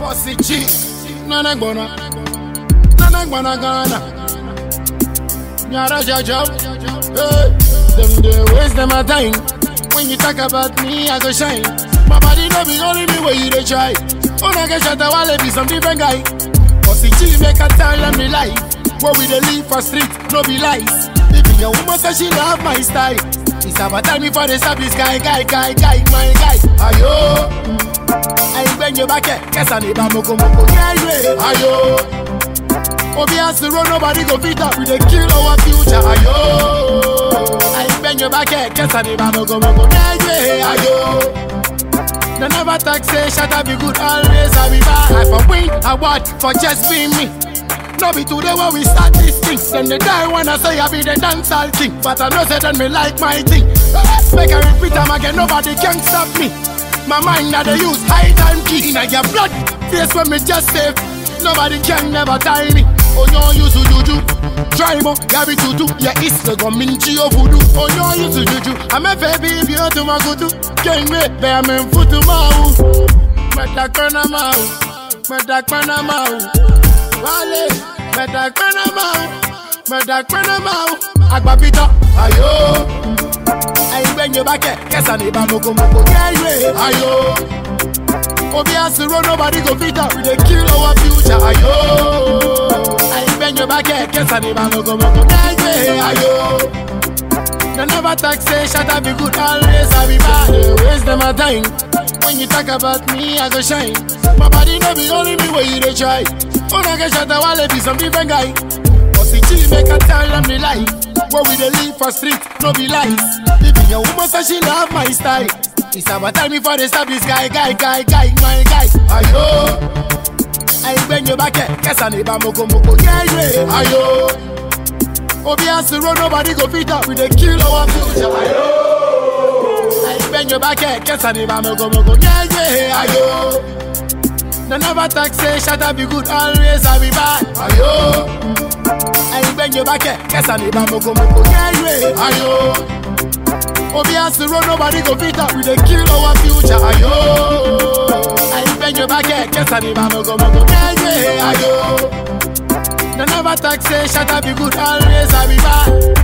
Bossy G, Nana Gbona, Nana Gbona Ghana. Nyara Jajab, hey, them they waste them a time. When you talk about me, I go shine. My body no be only me where you dey try. When I get shot, I wanna be some different guy. Bossy G make a tell them the life. Where we dey live for street, no be lies. Even your woman say she love my style. It's about time before they stop this guy, guy, guy, guy, my guy. Ayo, I bend your back, yes, I need a moko moko. Yeah, yeah, ayo. Obi has to run, nobody go beat up. We dey kill our future. Ayo, I bend your back, yes, I need a moko moko. Yeah, yeah, ayo. They never talk say shut up be good always I be bad I for win award for just being me No be today when we start this thing Then they die when I say I be the dancehall king But I know say then me like my thing Make I repeat them again nobody can stop me My mind that they use high time key In your blood face when me just save Nobody can never tie me Oh no you to juju Try mo, gabi tutu Yeah it's the gominchi of voodoo Oh no you to juju I'm a baby if you to my kutu Can't wait, bear me futu mau Meta kona mau Meta kona mau Wale Meta kona mau Meta kona mau Agba pita Ayo Ayi benye bake Kesa ni ba moko moko Yeah yeah Ayo Obi has to run, nobody go beat up. We dey kill our future. Ayo, I bend your back, guess I need my moko moko. Yeah, yeah, ayo. They never talk say shut up, be good always. I be bad, they waste them a time. When you talk about me, I go shine. My body no be only me where you dey try. When I get shot, I wanna be some different guy. Bossy G make a tell them the life. Where we dey live for street, no be lies. Even your woman say she love my style. It's about time before they stop this guy, guy, guy, guy, my guy. Ayo, I bend your back, guess I need a moko moko. Yeah, yeah, ayo. Obi has to run, nobody go beat up. We dey kill our future. Ayo, I bend your back, guess I need a moko moko. Yeah, yeah, ayo. They never talk say shut up, be good always. I be bad. Ayo, I bend your back, guess I need a moko moko. Yeah, yeah, ayo. Obi has to run, nobody go beat up. We dey kill our future. Ayo, I bend your back, guess I need a moko moko. Yeah, yeah, ayo. They never talk say shut up, be good always. I be bad.